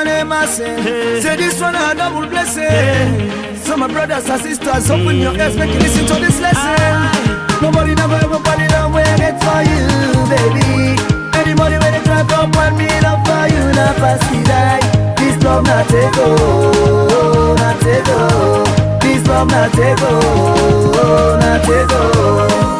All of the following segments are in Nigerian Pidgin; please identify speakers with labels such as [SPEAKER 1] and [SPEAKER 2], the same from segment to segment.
[SPEAKER 1] one ain't missing. Say this one a double blessing. So my brothers and sisters, open your ears, make you listen to this lesson. Nobody never ever body love when I get for you, baby. Anybody when they try to upon me, love for you, not pass me die. This love not take oh, not take oh. This love not take oh, not take oh.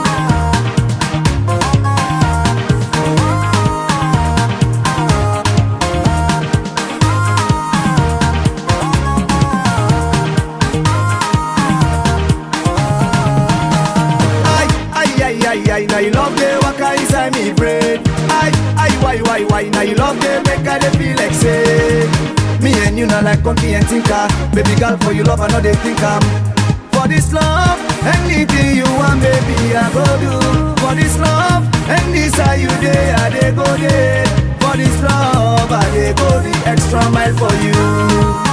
[SPEAKER 1] Ay, ay, ay, ay, ay, now you love the waka inside me brain. Ay, ay, why, why, why, now you love the make I dey feel like say. Me and you not like company and thinker. Baby girl, for you love, I know they think I'm. For this love, anything you want, baby, I go do. For this love, and this how you day, I dey go there. For this love, I dey go the extra mile for you.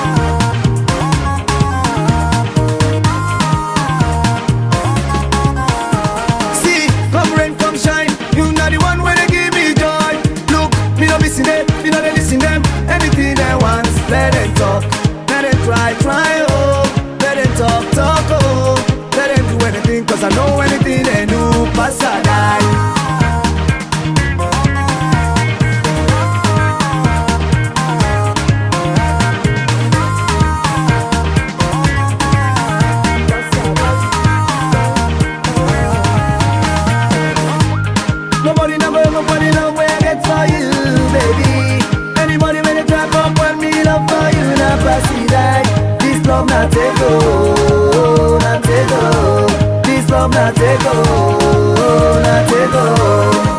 [SPEAKER 1] See, come rain, come shine. You know the one where they give me joy. Look, me no missing them, me no they listen them. Anything they want, let them talk, let them try, try oh. Let them talk, talk oh. Let them do anything, cause I know anything they do, pass a die. Nobody never ever body love where I get for you, baby. Anybody when they try come when me love for you, not pass it die. This love not take go, not take go. This love not take go, not take go.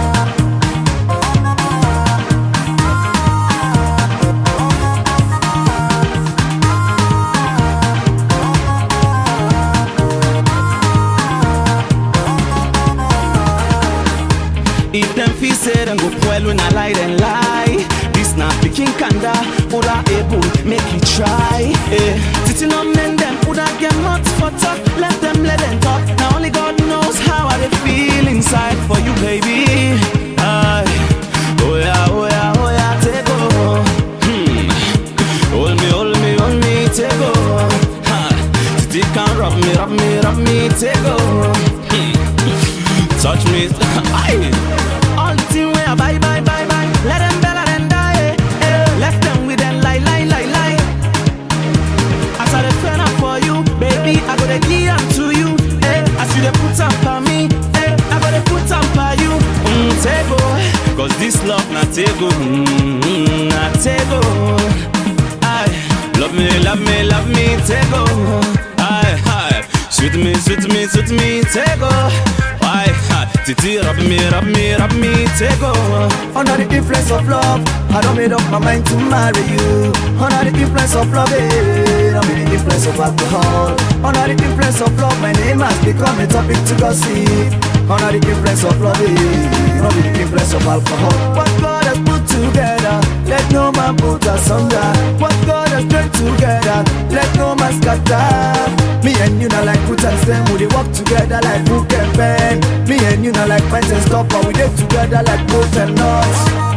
[SPEAKER 2] If them feel say them go well when I lie, then lie. This not picking kanda, Oda able, make you try. Eh. Sitting on men, them Oda get nuts for talk. Let them let them talk. Now only God knows how I they feel inside for you, baby. Aye. Oh yeah, oh yeah, oh yeah, take over. Hmm. Hold me, hold me, hold me, take over. Ha. Titi can rub me, rub me, rub me, take over. Hmm. Touch me, aye. All the thing where I buy, buy, buy, buy. Let them bella them die. Eh. Eh. Left them with them lie, lie, lie, lie. As I dey pen up for you, baby, I go to give am to you. Eh. As you dey put am for me, eh. I go to put am for you. Mm, tego, cause this love na tego, mm, na tego. Aye, love me, love me, love me, tego. Aye, aye, sweet me, sweet me, sweet me, tego. Aye, aye, titi, rub me, rub me, rub me, tego.
[SPEAKER 1] Under the influence of love, I don't made up my mind to marry you. Under the influence of love, eh, I'm the influence of alcohol. Under the influence of love, my name has become a topic to gossip. Under the influence of love, eh, I'm the influence of alcohol. What God has put together, let no man put asunder. What God has joined together, let no man scatter. Me and you not like put and stem, we dey work together like book and pen. Me and you not like pants and stop, but we dey together like both and nuts.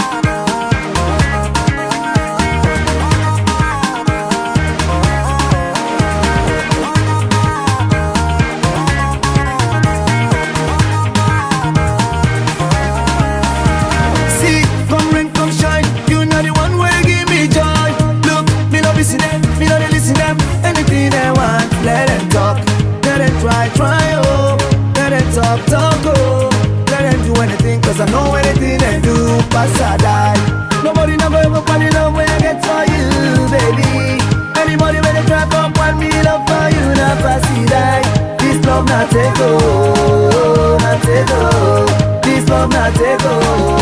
[SPEAKER 1] See, come rain, come shine. You know the one way give me joy. Look, me no listen them, me no dey listen them. Anything they want, let them talk, let them try, try oh. Let them talk, talk oh. Let them do anything, cause I know anything they do, pass I die. Nobody never ever fall in love when I get for you, baby. Anybody when they try come want me love for you, not pass it die. This love not take oh, not take oh. This love not take oh,